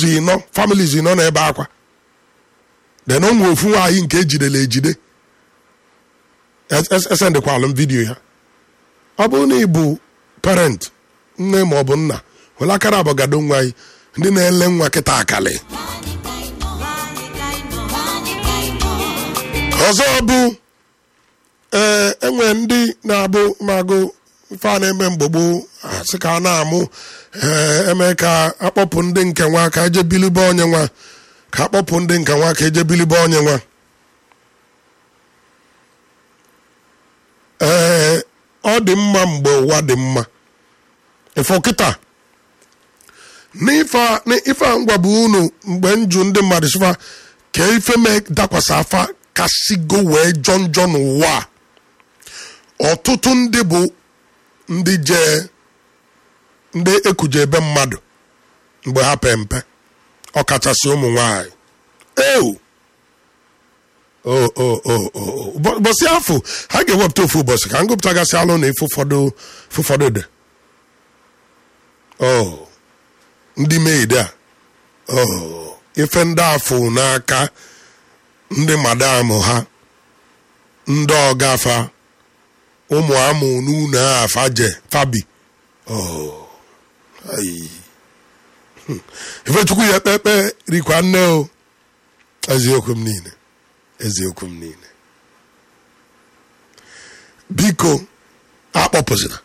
ụzọ ịnọ families ịnọ n'ebe akwa then o nwe ofu nwaanyị nke ejidere ejide esendekwalụ m vidiyo ya ọ bụrụ na ị bụ parent nne ma ọ bụ nna were akara abọgado nwa anyị ndị na-ele nwa kịta akali ọzọ bụ ee enwe ndị na-abụ magụ ife a na-eme mgbogbo sị ka a na-amụ ee eme ka akpọpụ ndị nke nwa ka eje bilibe onye nwa ka akpọpụ ndị nke nwa ka eje bilibe onye nwa ee ọ dị mma mgbe ụwa dị mma ifo kịta n'ife a ngwa bụ unu mgbe nju ndị mmadụ sịfa ka ife mee dakwasị afa kasigo wee jọ njọ n'ụwa a ọtụtụ ndị bụ ndị jee ndị ekuje ebe mmadụ mgbe ha pe mpe ọkachasị ụmụ nwanyị ewu ụbọchị afọ ha ga-ewepụta ofu ụbọchị ka m gụpụtagasị alụ na ife ụfọdụ dị ndị meide a ife ndị afọ n'aka ndị madam ha ndị ọgafa ụmụ amụ n'ụlọ afa je fabi ifechukwu ya ekpekpe rikwa nne o eziokwu m niile eziokwu m niile biko akpọpụzina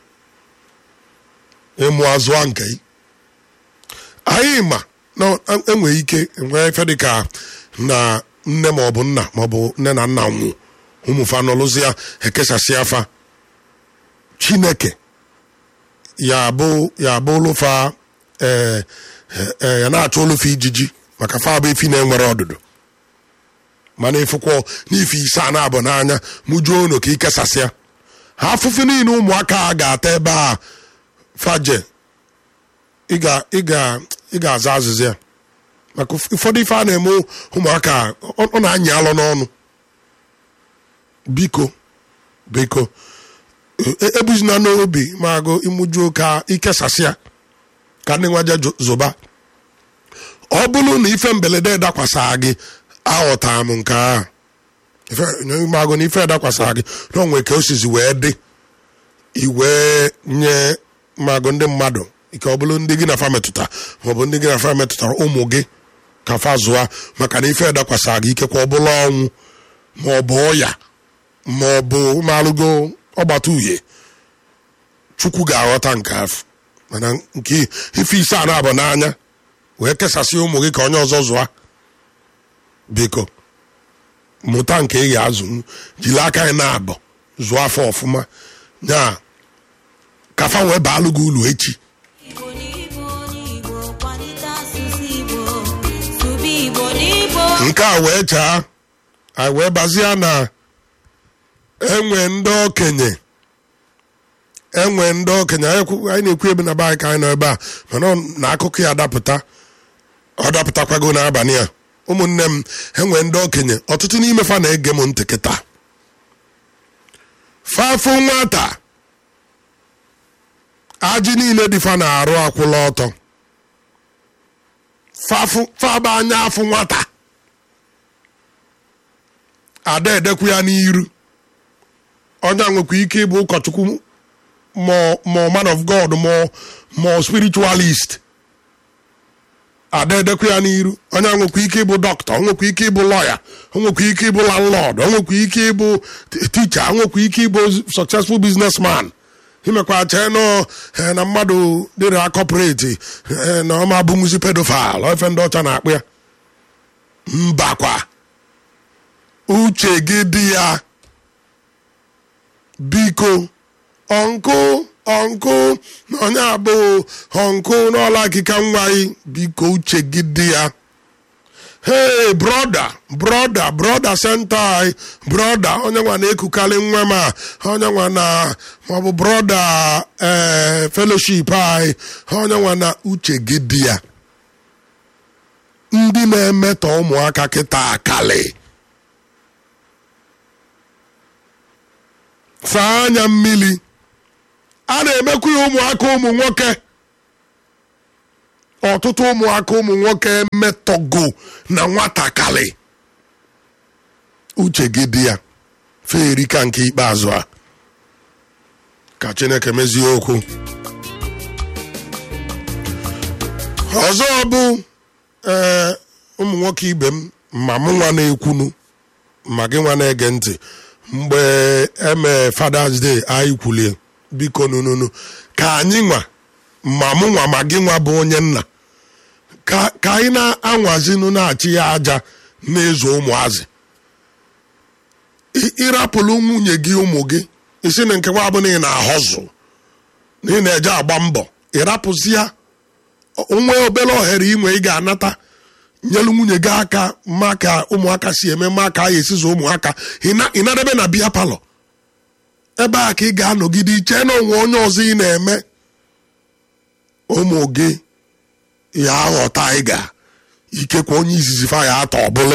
ịmụ azụa nke anyị ma na enwere ike nwee ife dịka na nne maọbụ nna maọbụ nne na nna nwụ ụmụfa nọlụzi ya ekesasị afa chineke ya bụ ya bụ ụlụfa ee ya na-achọ ụlụfa ijiji maka fa bụ efi na-enwere ọdụdụ mana ịfụkwọ n'ife ise a na-abụ n'anya mụjuo unu ka ikesasịa ha afụfụ niile ụmụaka a ga-ata ebe a faje ị ga-aza azịza ya maka ụfọdụ ife a na-eme ụmụaka ọ na-anyị alọ n'ọnụ biko biko ebuzina n'obi ma agụ ịmụjuo ka ikesasịa ka ndị nwaje zoba ọ bụrụ na ife mberede dakwasa gị aghọtara m nke ahụ magụ na ife dakwasara gị na onwe ka o sizi wee dị iwee nye magụ ndị mmadụ ike ọ bụrụ ndị gị na fa metụta maọbụ ndị gị na fa metụtara ụmụ gị ka fa zụa maka na ife dakwasara gị ikekwa ọ bụla ọnwụ maọbụ ọya maọbụ malụgo ọgbata uhie chukwu ga-aghọta nke afọ mana nke ife ise a na-abụ n'anya wee kesasị ụmụ gị ka onye ọzọ zụa biko mụta nke ị ga-azụ jiri aka anyị na-abọ zụọ afọ ọfụma ya kafa wee baalụ gị ụlọ echi nke a wee chaa anyị wee bazie na enwe ndị okenye enwe ndị okenye anyị na-ekwu ebe na be anyị ka anyị nọ ebe a mana na akụkọ ya dapụta ọ dapụtakwago n'abalị a ụmụnne m enwe ndị okenye ọtụtụ n'ime fa na-ege m ntị kịta fafụ nwata ajị niile dị fa na-arụ akwụla ọtọ faba anya afụ nwata ada edekwu ya n'iru onye nwekwa ike ịbụ ụkọchukwu ma man of god ma spiritualist ada edekwa ya n'iru onye nwekwa ike ịbụ dọkịta onwekwa ike ịbụ lọya onwekwa ike ịbụ landlord onwekwa ike ịbụ ticha onwekwa ike ịbụ successful businessman imekwa chee nọ na mmadụ dịrị akọpụreti na ọma abụmuzi pedofil ofe ndị ọcha na-akpụ ya mbakwa uche gị dị ya biko ọnkụ ọnkụ na onye abụ ọnkụ n'ọla akịka nwa gị biko uche gị dị ya hey broda broda broda senta anyị broda onye nwa na-ekukarị nwa m a onye nwa na maọbụ broda ee feloship anyị onye nwa na uche gị dị ya ndị na-emetọ ụmụaka kịta akali saa anya mmiri a na-emekwu ya ụmụaka ụmụ nwoke ọtụtụ ụmụaka ụmụ nwoke emetọgo na nwatakịrị uche gị dị ya feerika nke ikpeazụ a ka chineke mezie okwu ọzọ bụ ee ụmụ nwoke ibe m ma mụ nwa na-ekwunu ma gị nwa na-ege ntị mgbe eme Father's Day anyị kwulie biko nununu ka anyị nwa ma mụ nwa ma gị nwa bụ onye nna ka ka anyị na-anwazinu na-achị ya aja na-ezo ụmụazị ị- ịrapụrụ nwunye gị ụmụ gị isi na nke nwa bụ na ị na-ahọzụ na ị na-eje agba mbọ ịrapụzi ya onwe obere ohere inwe ị ga-anata nyelu nwunye gị aka ma ka ụmụaka si eme ma ka a ga-esizo ụmụaka Ị- ịnadebe na biya palọ ebe a ka ị ga-anọgide iche na onwe onye ọzọ ị na-eme ụmụ gị ya aghọta ị ga ikekwe onye izizi fa ya atọ ọbụla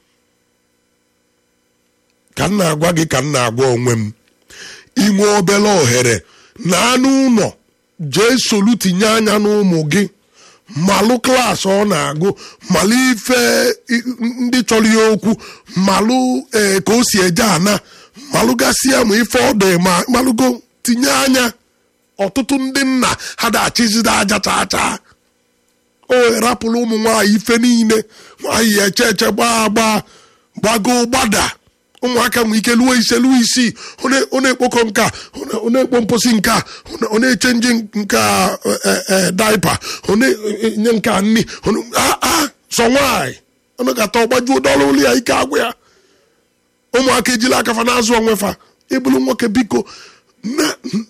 ka m na-agwa gị ka m na-agwa onwe m inwe obere ohere na anụ ụlọ jee solu tinye anya n'ụmụ gị malụ klaasị ọ na-agụ malụ ife i- ndị chọrọ ya okwu malụ ee ka o si eje ana malụ gasịa ma ife ọ dị ma malụgo tinye anya ọtụtụ ndị nna ha da-achịzide aja chaa chaa o rapụrụ ụmụ nwaanyị ife niile nwaanyị ya eche eche gbaa agba gbago gbada ụmụaka nwee ike luo ise luo isii ọ na- ọ na-ekpokọ nka ọ na-ekpo mposi nka ọ na-echenji nka daipa ọ na-enye nka nni ọ na- ah, ah, sọ nwaanyị ọ na-agata ọgbajuo dọla ụlọ ya ike agwụ ya ụmụaka ejila akafa na-azụ onwe fa ịbụrụ nwoke biko na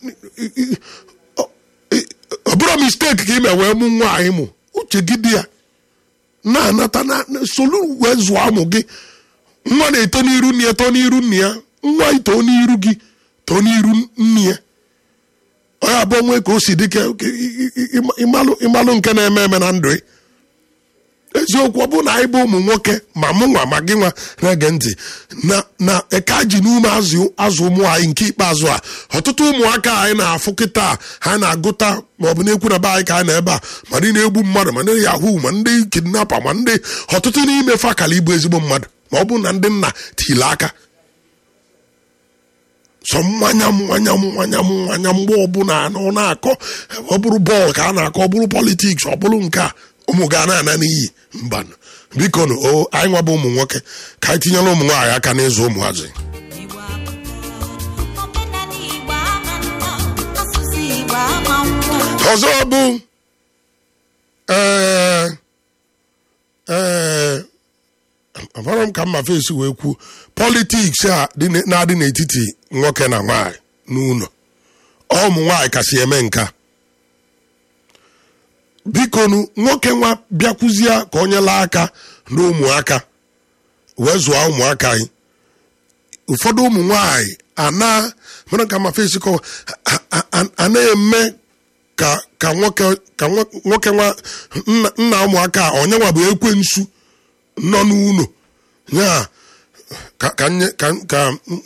ọ ọ bụrụ misteki ka ị mee wee mụ nwaanyị mụ uche gị dị ya na-anata na na- solu wee zụọ ụmụ gị nwa na-eto n'iru nne ya too n'iru nne ya nwa ito n'iru gị too n'iru nne ya onye abụọ nwee ka o si dị ka ka ị- ị- ị- ịmalụ ịmalụ nke na-eme eme na ndụ ị. eziokwu ọ bụrụ na anyị bụ ụmụ nwoke ma mụ nwa ma gị nwa na-ege ntị na na eka ji n'ume azụ azụ ụmụ anyị nke ikpeazụ a ọtụtụ ụmụaka anyị na-afụ kịta ha na-agụta maọbụ na-ekwu na be anyị ka anyị na ebe a ma ndị na-egbu mmadụ ma ndị yahoo ma ndị kidnapa ma ndị ọtụtụ n'ime fa kala ịbụ ezigbo mmadụ ma ọ bụrụ na ndị nna tili aka sọ mmanya mmanya mmanya mmanya mgbe ọbụla ọ na-akọ ọ bụrụ bọọlụ ka a na-akọ ọ bụrụ politiks ọ bụrụ nke a ụmụ ga na-ana n'iyi mba biko nụ o anyị nwa bụ ụmụ nwoke ka anyị tinyere ụmụ nwaanyị aka n'ịzụ ụmụazị Igbo amaka, omenala Igbo ama mma, asụsụ Igbo ama nwa. ọzọ bụ ee ee amara m ka mma fesi wee kwuo politiks a dị n- na-adị n'etiti nwoke na nwaanyị n'ụlọ ọ ụmụ nwaanyị kasị eme nka bikonu nwoke nwa bịakwuzie ka o nyela aka na ụmụaka wee zụọ ụmụaka anyị ụfọdụ ụmụ nwanyị ana mere ka ma fesi kọwa a- a- a- a na-eme ka ka nwoke ka nwo- nwoke nwa nna nna ụmụaka a, onye nwa bụ ekwensu nọ n'ụlọ ya ka ka nye- ka ka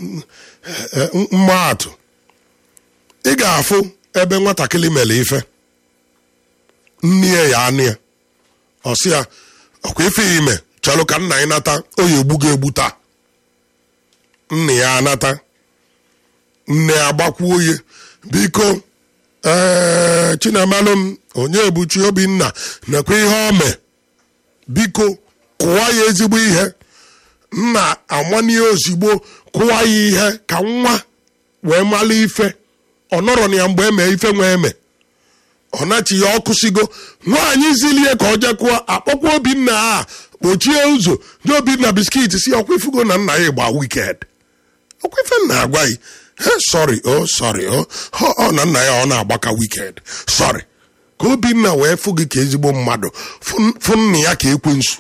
mmaatụ ị ga-afụ ebe nwatakịrị mere ife nne ya ya anụ ya ọ sị ya ọkwa ife ya ime chọrọ ka nna ya nata o ya egbu gị egbu taa nna ya anata nne ya gbakwuo oye biko ee chinamalụ m onye ebuchi obinna nekwa ihe o mee biko kụwa ya ezigbo ihe nna amanye ozigbo kụwa ya ihe ka nwa wee mala ife ọ nọrọ na ya mgbe eme ife nwe eme ọ nachi ya ọkụsigo nwaanyị zilie ka ọ jekụọ akpọkwa obinna a kpochie ụzọ nye obinna biskit si ọkwa ifugo na nna ya gba wiked ọkwa ife nna agwaghị he sọrị o sọrị o ọ ọ na nna ya ọ na-agbaka wiked sọrị ka obinna wee fụ gị ka ezigbo mmadụ fụ- fụ nna ya ka ekwensu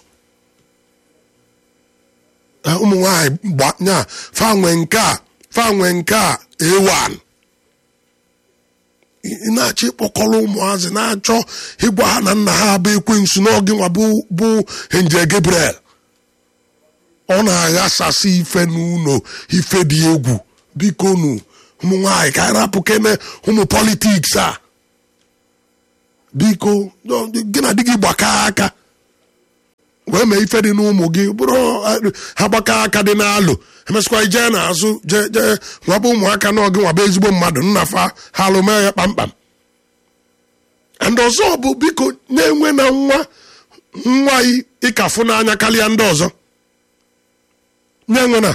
Eh, ụmụ nwaanyị gbanya fanwe nke a fanwe nke a ewan ị na-achọ ịkpọkọrọ ụmụazị na-achọ ịgwa ha na nna ha bụ ekwensu n'oge nwa bụ bụ nje Gabriel ọ na-aghasasị ife n'ụlọ ife dị egwu biko nu ụmụ nwaanyị ka anyị rapụ kene ụmụ politiks a biko no, gị na di gị gbakọ aka wee mee ife dị n'ụmụ gị bụrụ eh, ha gbakọ aka dị n'alụ emesịkwa ijee n'azụ jee jee nwaba ụmụaka na ọgị nwaba ezigbo mmadụ nna fa ha alụ mee ya kpamkpam and ọzọ bụ biko na-enwe na nwa nwa yi ịkafụ n'anya karịa ndị ọzọ na-enwe na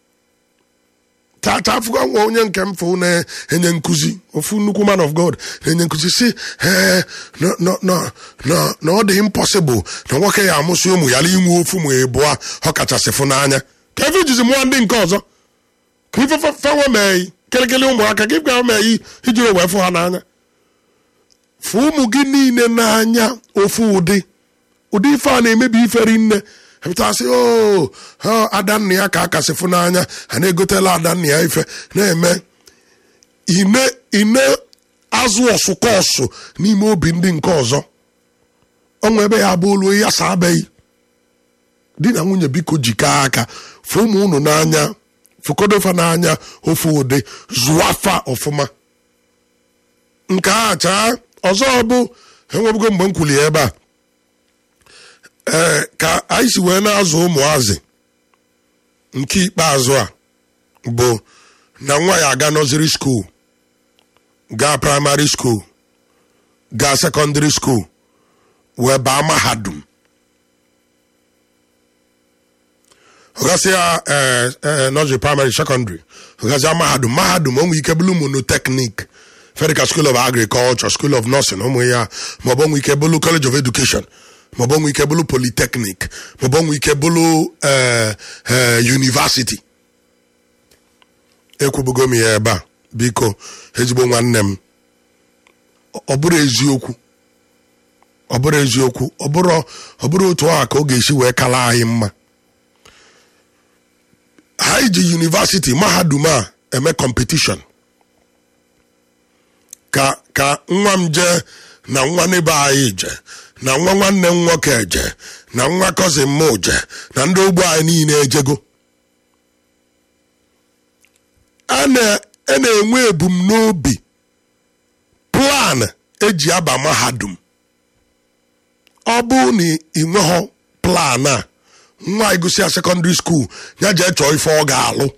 tata afụgo nwa onye nke m fụ na-enye nkụzi ofu nnukwu man of god na-enye nkụzi si ee na na- na- na- na ọ dị impossible na nwoke ya amụsị ụmụ ya inwe ofu ma ịbụọ ọ kachasị fụ n'anya ka efe jizi mụọ ndị nke ọzọ ka ife fe- fenwe mee yi kịrịkịrị ụmụaka ka ife mee yi ijiri wee fụ ha n'anya fụ ụmụ gị niile n'anya ofu ụdị ụdị ife a na-emebi iferi nne pụtasị o adanna ya ka a kasị fụ n'anya ha na-egotela adanna ya ife na-eme ine ine azụ ọsụkọsụ n'ime obi ndị nke ọzọ ọnwa ebe ya bụ olu ya sa abeghị di na nwunye biko jikọọ aka fụ ụmụ unu n'anya fụkodofa n'anya ofu ụdị zụọ afa ọfụma nke a chaa ọzọ bụ enwebugo mgbe m kwuli ebe a ee ka anyị si wee na-azụ ụmụazị nke ikpeazụ a bụ na nwa ya aga nọziri skuul gaa praịmarị skuul gaa sekọndịrị skuul wee baa mahadum ọgasị ya ee ee nọziri praịmarị sekọndịrị ọgasị mahadum mahadum o nwere ike bụrụ monoteknik federal school of agriculture school of nursing ụmụ ya maọbụ onwe ike bụrụ college of education maọbụ onwe ike bụrụ polytechnic maọbụ onwe ike bụrụ eh, eh, university ekwubugo m ya ebe a biko ezigbo nwanne m ọ bụrụ eziokwu ọ bụrụ eziokwu ọ bụrụ ọ bụrụ otu a ka ọ ga-esi wee kala anyị mma ha iji university mahadum a eme competition ka ka nwa m jee na nwa n'ebe anyị je na nwa nwanne m nwoke je na nwa cousin m je na ndị ogbo anyị niile ejego a na- a na-enwe ebumnobi plan eji aba mahadum ọ bụ na ị nweghọ plan a nwa ịgụsịa sekọndịrị skuul ya jee chọọ ife ọ ga-alụ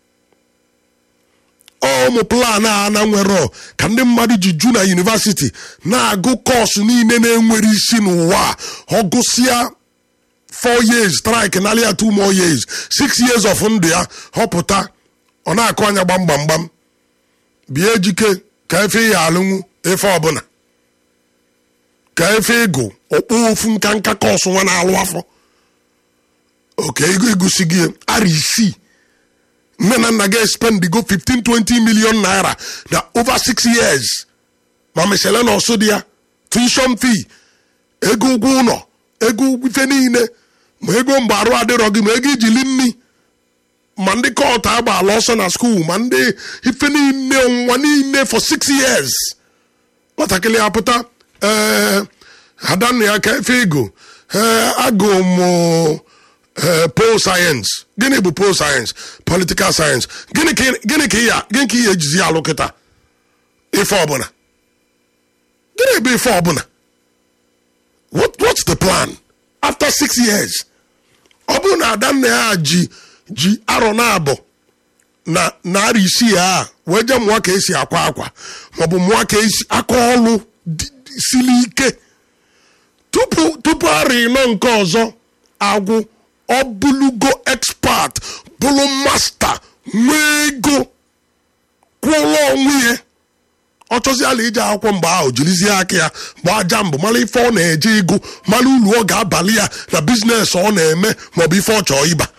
ụmụ plan a na nwere ka ndị mmadụ ji ju na yunivasiti na-agụ kọọsụ niile na-enwere isi n'ụwa a. ọ gụsịa 4 years strike narịa 2 more years 6 years of ndụ ya họpụta ọ na-akụ anya gbam gbam gbam bie ejike ka efe ya alụnwu efe ọbụla ka efe ịgụ okpu ofu nka nka kọọsụ nwa na-alụ afọ oke ego egosi gị ara isii nne na nna gị spend go 15 20 million naira na over 6 years ma mesele na ọsụ dị ya tuition fee ego ụgwọ ụlọ ego ụgwọ ife niile ma ego mgbe arụ adịrọ gị ma ego ijili nri ma ndị kọt agbaala ọsọ na skuul ma ndị ife niile ọnwụnwa niile for 6 years nwatakịrị apụta ee adanna ya ka efe ego ee agụ mụ eh, pol sayensị gịnị bụ pol sayensị politikal sayensị gịnị ka ị- gịnị ka ị ya- gịnị ka ihe ejizi alụ kịta ife ọbụla gịnị bụ ife ọbụla What, what's the plan after six years ọ bụrụ na adanna ya ji ji arọ na abụ na narị isii a wee jee mụọ ka esi akwa akwa maọbụ mụọ ka esi aka ọlụ dị- dị- siri ike tupu tupu arọ ịnọ nke ọzọ agwụ ọ bụlugo expert bụrụ masta nwee ego kwụrụ onwe ya ọ chọziala ije akwụkwọ mgbe ahụ jirizie aka ya gbaa jambụ mara ife ọ na-eje ịgụ mara uru ọ ga-abalị ya na biznes ọ na-eme maọbụ ife ọ chọọ ịba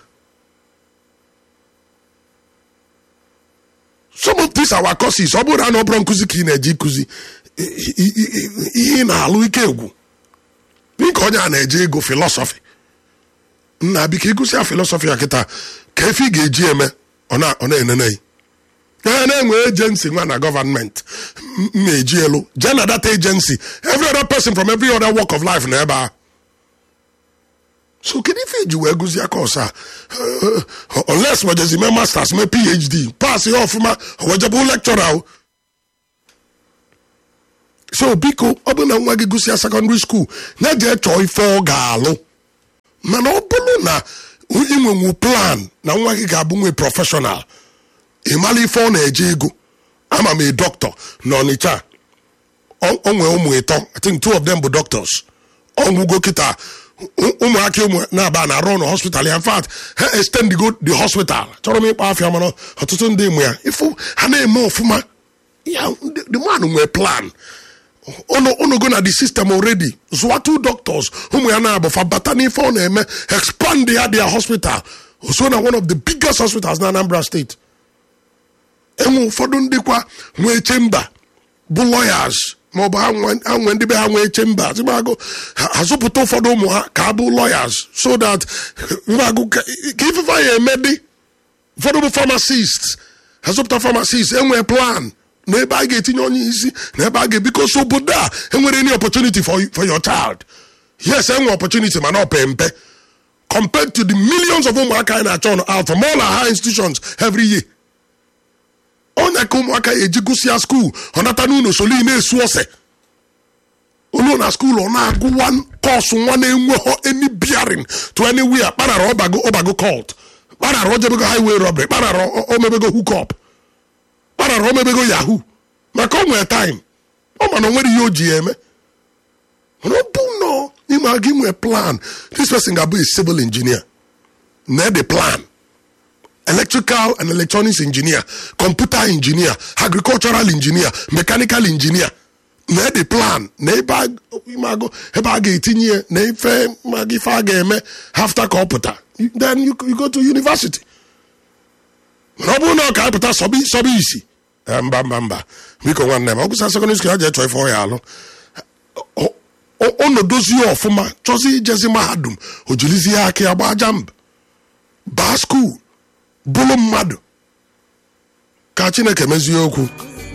some of these our courses ọ bụrụ na ọ bụrụ nkụzi ka ị na-eje ịkụzi i- i- i- ihe ị na-alụ ike egwu dịka onye a na-eje ego filọsọfị nna biko ịgụsịa filọsọfị a kịta ka efe ị ga-eji eme ọ na- ọ na-enene ya na-enwe agency nwa na gọvanment m na-eji elu jee na data agency every other person from every other walk of life na ebe a so kedu ife iji wee gụzie kọs a Uh, unless wejezi mee masters mee phd pas ya ọfụma wejebụ lecturer o so biko ọ bụ na nwa gị gụsịa sekọndịrị skuul ya jee chọọ ife ọ ga-alụ mana ọ bụrụ na inwenwu plan na nwa gị ga-abụ nwe prọfeshọnal ịmala ife ọ na-eje ego ama m a dọkịta na ọnịcha o nwee ụmụ ịtọ i think two of them bụ doctors ọgwụgo kịta ụ- ụmụaka ụmụ na-aba na arụ na hospital ya in fact ha extend go the hospital chọrọ m ịkpa afịa mana ọtụtụ ndị mụ ya ifu ha na-eme ọfụma ya the the man nwee plan unu unu go na the system already zụwa two doctors ụmụ ya na-abụfa bata n'ife ọ na-eme expand ya their hospital so na one of the biggest hospitals na Anambra State enwe ụfọdụ ndị kwa nwee chemba bụ lawyers maọbụ ha nwe- ha nwee ndị be ha nwee chemba zịgbagụ azụpụta ụfọdụ ụmụ ha ka ha bụ lawyers so that zịgbagụ ka ka ifefe ya eme dị ụfọdụ bụ pharmacists azụpụta pharmacist enwee plan na ebe a ga-etinye onye isi na ebe a ga-ebiko so obodo a enwere any opportunity for, for your child yes enwe opportunity mana ọ pe mpe compared to the millions of ụmụaka anyị na-achọ ọnụ out from all our high institutions every year onye ka ụmụaka ya eji gụsịa skuul ọ nata n'ụlọ soli na-esu ose olu na skuul ọ na-agụ one kọsụ nwa na-enweghọ any bearing to anywhere kparara ọbago ọbago cult kparara ojebego highway robbery kparara o- omebego hookup kparara omebego yahoo maka o nwere time ọ mana o nwere ihe o ji ya eme mana ọ bụ nọ n'ime aga inwe plan this person ga-abụ a civil engineer na the plan electrical and electronics engineer computer engineer agricultural engineer mechanical engineer na the plan na ebe a ịmago ebe a ga-etinye ya na ife maga ife a ga-eme after ka ọ pụta then you, you go to university mana ọ bụrụ na ọ ka apụta sọbi sọbi isi eh, mba mba mba biko nwanne m ọ gụsa sekọndịrị skul ya jee chọọ ife ọ ya alụ ọ- ọ- ọ nọdozie ọfụma chọzi ijezi mahadum o jirizie aka ya gbaa jamb baa skuul bụrụ mmadụ ka chineke mezie okwu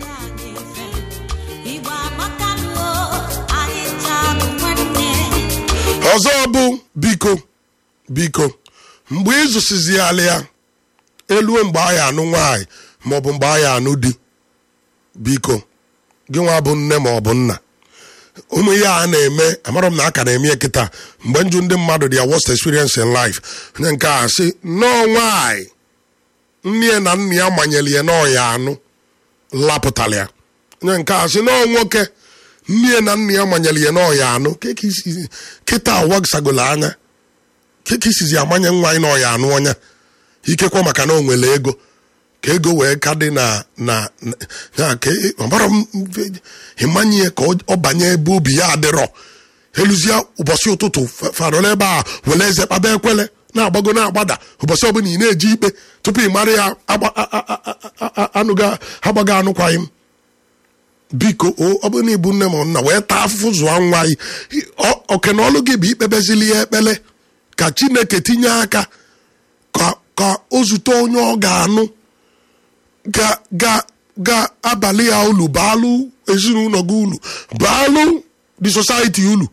Igbo amakanuo, anyị ncha bụ nwanne. ọzọ bụ biko biko mgbe ịzụsiziala ya eluo mgbe a ya anụ nwaanyị maọbụ mgbe a ya anụ di biko gị nwa bụ nne maọbụ nna ụmụ ihe a na-eme amarọ m na aka na-eme ya kịta mgbe njụ ndị mmadụ their worst experience in life onye nke a sị nnọọ nwaanyị nne ya na nna ya manyere ya n'ọya anụ lapụtara ya onye nke a sị nọọ nwoke nne ya na nna ya manyere ya n'ọya anụ Ke ka isi- kịta wagsagolo anya ke ka isizi amanye nwa anyị n'ọya anụ ọnya ikekwa maka na o nwere ego ka ego wee ka dị na na na- ya ka ị- ọbara m mfe- ịmanye ya ka ọ ọ banye ebe obi ya adịrọ eluzie ụbọchị ụtụtụ fa- farola ebe a were eze kpaba ekwele na-agbago na-agbada ụbọchị ọbụla ị na-eji ikpe tupu ị mara ya agba- a- a- a- a- a- anụga agbago anụkwaghị m biko o- ọ bụrụ na ịbụ nne m nna wee taa afụfụ zụọ nwa anyị Ọ- oke na ọlụ gị bụ ikpebezili ya ekpele ka chineke tinye aka ka ka o zute onye ọ ga-anụ ga ga ga abalị ya ulu baalụ ezinụlọ gị ulu baalụ the society ulu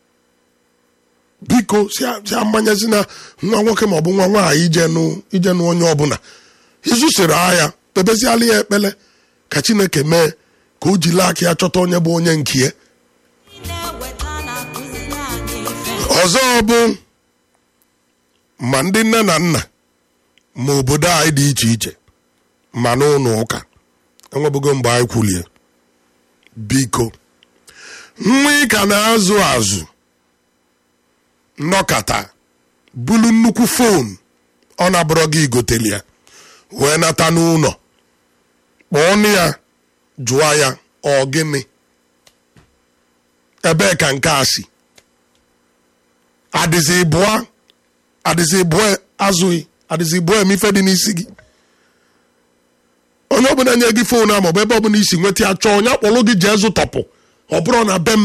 biko si a- si amanyezi na nwa nwoke maọbụ nwa nwaanyị ijenụ ijenụ onye ọbụla izusiri agha kpebeziala ya ekpele ka chineke mee ka o jiri aka ya chọta onye bụ onye nke ya na-eweta na-akụziri anyị ife. ọzọ bụ ma ndị nne na nna ma obodo anyị dị iche iche ma n'ụlọ ụka enwebugo mgbe anyị kwulie biko nwa ị ka na-azụ azụ nnọkata bulu nnukwu fon ọ na-abụrọ gị igoteli ya wee nata n'ụlọ kpọọ nụ ya jụọ ya ọ gịnị ebee ka nke a si adịzi bụọ adịzi bụọ azụghị adịzi bụọ eme ife dị n'isi gị onye ọbụla nye gị fon a maọbụ ebe ọbụla isi nweta ya chọọ onye akpọrọ gị jee zụtọpụ ọ bụrụ na be m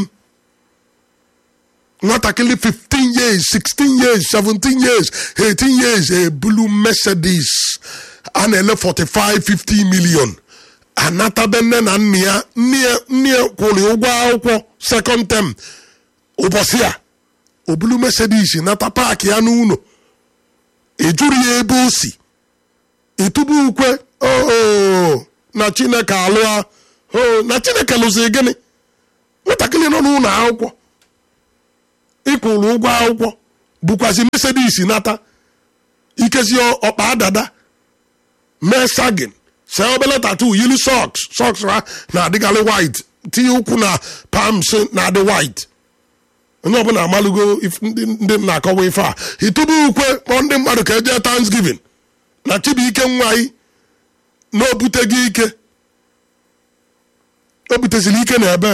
nwatakịrị 15 years 16 years 17 years 18 years ebulu mercedes a na-ele 45 50 million anatabe nne na nna ya nne ya nne ya kwụrụ ụgwọ akwụkwọ second term ụbọchị a obulu mercedes nata paakị ya n'ụlọ ejuru ya ebe o si ịtụbu ukwe oo na chineke alụa oo na chineke lụzi gịnị nwatakịrị nọ n'ụlọ akwụkwọ ịkwụrụ ụgwọ akwụkwọ bụkwazị mesedis nata ikezi ọkpa dada mee sagin see obele tatu yiri sọks sọks ha na-adịgarị white tinye ụkwụ na pams na-adị white onye ọbụla amalụgo if- ndị ndị na-akọwa ife a itube ukwe kpọọ ndị mmadụ ka eje thanksgiving na chibuike nwaanyị na obuteghị ike o buteziri ike na ebe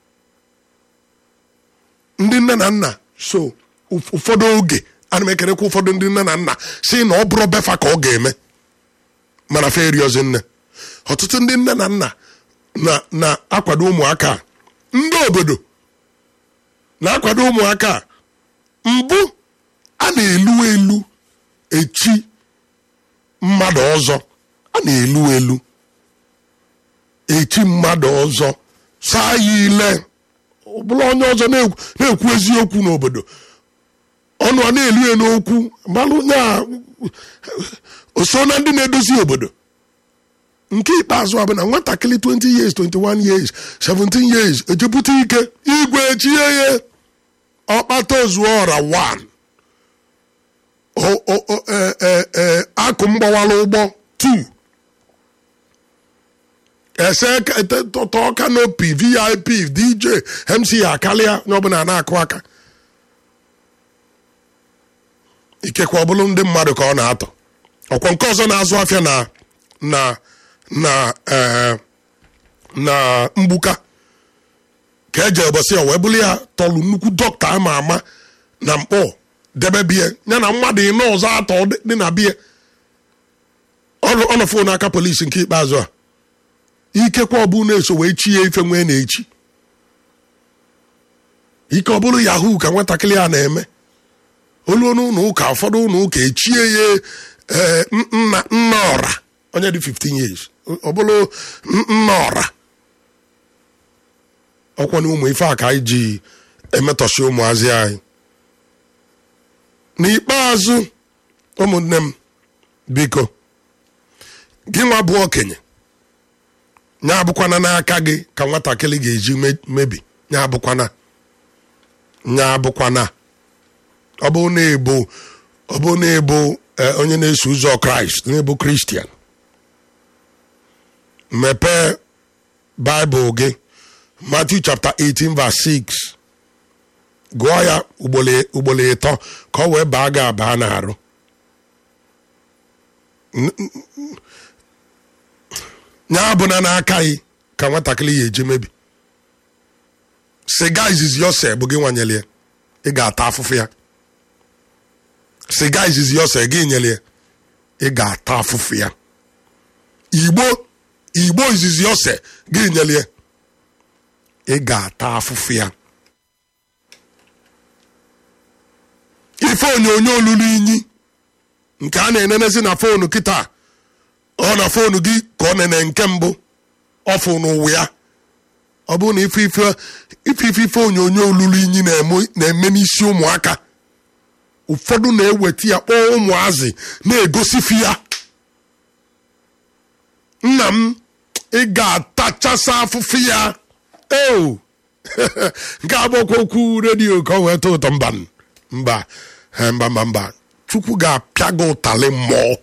ndị nne na nna so ụf- ụfọdụ oge ana m ekerekwa ụfọdụ ndị nne na nna si na ọ bụrụ befa ka ọ ga-eme mana fe eriozi nne ọtụtụ ndị nne na nna na- na-akwado ụmụaka a. ndị obodo na-akwado ụmụaka a. mbụ a na-elu elu echi mmadụ ọzọ a na-elu elu echi mmadụ ọzọ saa ya ile ọ bụla onye ọzọ na-ekwu na-ekwu eziokwu n'obodo ọnụ a na-elu ya n'okwu malụ ya o so na ndị na-edozi obodo nke ikpeazụ a bụ na nwatakịrị 20 years 21 years 17 years ejepụta ike igwe echie ya ọkpata ozuo ọra 1 O- o- o- e- e- e, akụ mgbawala ụgbọ 2 ese tọtọ kanopi vip dj mc akarịa onye ọbụla na-akụ aka ikekwe ọ bụrụ ndị mmadụ ka ọ na-atọ ọkwa nke ọzọ na-azụ afịa na na na eh, na mgbuka ka eje ụbọchị ya wee bụrụ ya tọlụ nnukwu dọkịta ama ama na mkpọ debe bie ya na mmadụ ịnọ ọzọ atọ dị- dị na bie ọnọfụ n'aka polisi nke ikpeazụ a ikekwe ọ bụ na-eso wee chi ya ife nwee na-echi ike ọ bụrụ yahoo ka nwatakịrị a na-eme olu n'ụlọ ụka ụfọdụ ụlọ ụka echie ya eh, nna nna ọra onye dị 15 years ọ bụrụ n- nna ọra ọkwa na ụmụ ife a ka anyị ji emetọsi ụmụazị anyị n'ikpeazụ ụmụnne m biko gị nwa bụ okenye nya abụkwana n'aka gị ka nwatakịrị ga-eji me- mebi nya abụkwana nya abụkwana ọ bụ na-ebu ọ bụ na-ebu eh, onye na-eso ụzọ kraịst na-ebu kristian mepee baịbụl gị Matthew chapter 18 verse 6 gụọ ya ugboro ugboro ịtọ ka ọ wee baa gị abaa n'arụ nya abụna n'aka gị ka nwatakịrị ya eji mebi siga izizi ose bụ gị nwanyere ya ị ga-ata afụfụ ya siga izizi ose gị nyere ya ị ga-ata afụfụ ya igbo igbo izizi ose gị nyere ya ị ga-ata afụfụ ya ife onyonyo olulu inyi nke a na-enenezi na fonu kịta ọ na fonu gị ka ọ nene nke mbụ ọfụ n'ụwa ya ọ bụrụ na ife ife ife ife ife onyonyo olulu inyi na-eme na-eme n'isi ụmụaka ụfọdụ na-eweta ya kpọọ ụmụazị na-egosifi ya nna m ị ga-atachasa afụfụ ya eo nke agbakwa okwu redio ka ọ wee too ụtọ mba mba eh, mba mba mba chukwu ga-apịa gị ụtalị mmụọ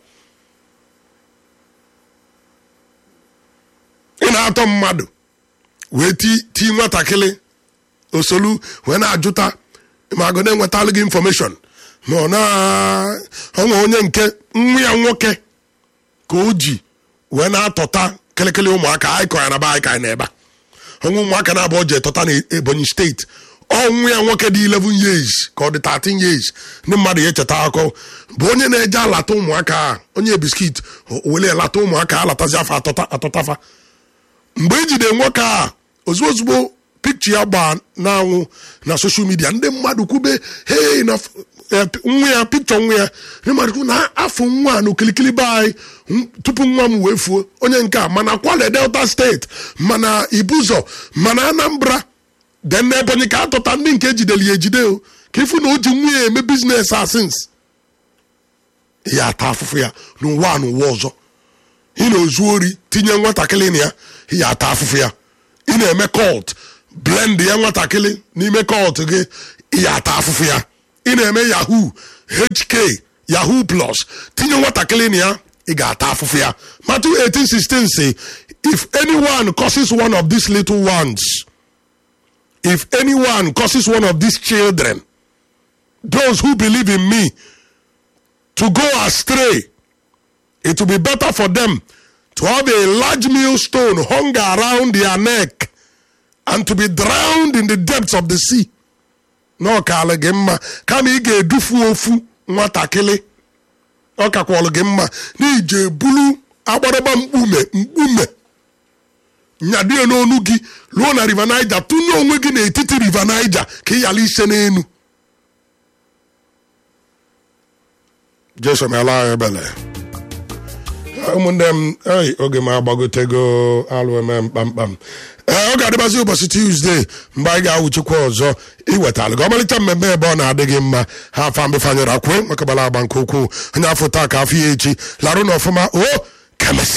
ị na-atọ mmadụ wee ti ti nwatakịrị osolu wee na-ajụta ma agụ na-enwetalụ gị infọmeshọn ma ọ na onwe onye nke nwa ya nwoke ka o ji wee na-atọta kịlịkịlị ụmụaka anyị kọ ya na be anyị ka anyị na-ebe a. ọnwa ụmụaka na-abụọ ji etọta na ebonyi steeti ọnwụ ya nwoke dị 11 years ka ọ dị 13 years ndị mmadụ ya echeta akọ bụ onye na-eje alata ụmụaka a onye biskit wele lata ụmụaka alatazi afọ atọta atọtafa mgbe ejide nwoke a ozugbo ozugbo pikchi ya gbaa n'anwụ na soshal midia ndị mmadụ kwube hei na f- eh, nwa ya pikchọ nwa ya ndị mmadụ kwube na afọ nwa a na okilikili be anyị m- tupu nwa m wee fuo onye nke a mana kwale delta steeti mana ibuzọ mana anambra den na ebonyi ka atụta ndị nke ejidere ya ejide o ka ịfụ na o ji nwa ya eme biznes asins ya ata afụfụ ya n'ụwa a n'ụwa ọzọ ị na-ezu ori tinye nwatakịrị na ya ya ata afụfụ ya ị na-eme cult blend ya nwatakịrị n'ime kọt gị ya ata afụfụ ya ị na-eme yahoo hk yahoo plus tinye nwatakịrị na ya ị ga-ata afụfụ ya Matthew 18:16 say if anyone causes one of these little ones if anyone causes one of these children those who believe in me to go astray it will be better for them to have a large millstone hung around their neck and to be drowned in the depths of the sea na ọ kaala gị mma kama ị ga-edufu ofu nwatakịrị ọ kakwalụ gị mma n'ije bulu agbadagba mkpume mkpume nyadie n'onu gị ruo na river niger tụnye onwe gị n'etiti river niger ka ị yala ise n'enu jesu meela anyị ebele ụmụnne m ei oge m agbagotego alụ eme mkpamkpam ee ọ ga-adịbazi ụbọchị tuzdee mgbe anyị ga-awụchikwa ọzọ iwetala gị ọmalịcha mmemme ebe ọ na-adịghị mma ha afa mbefanyere akwe makabala agba nke ukwuu onye afọ taa ka afọ ya echi larụ na ọfụma o kemesi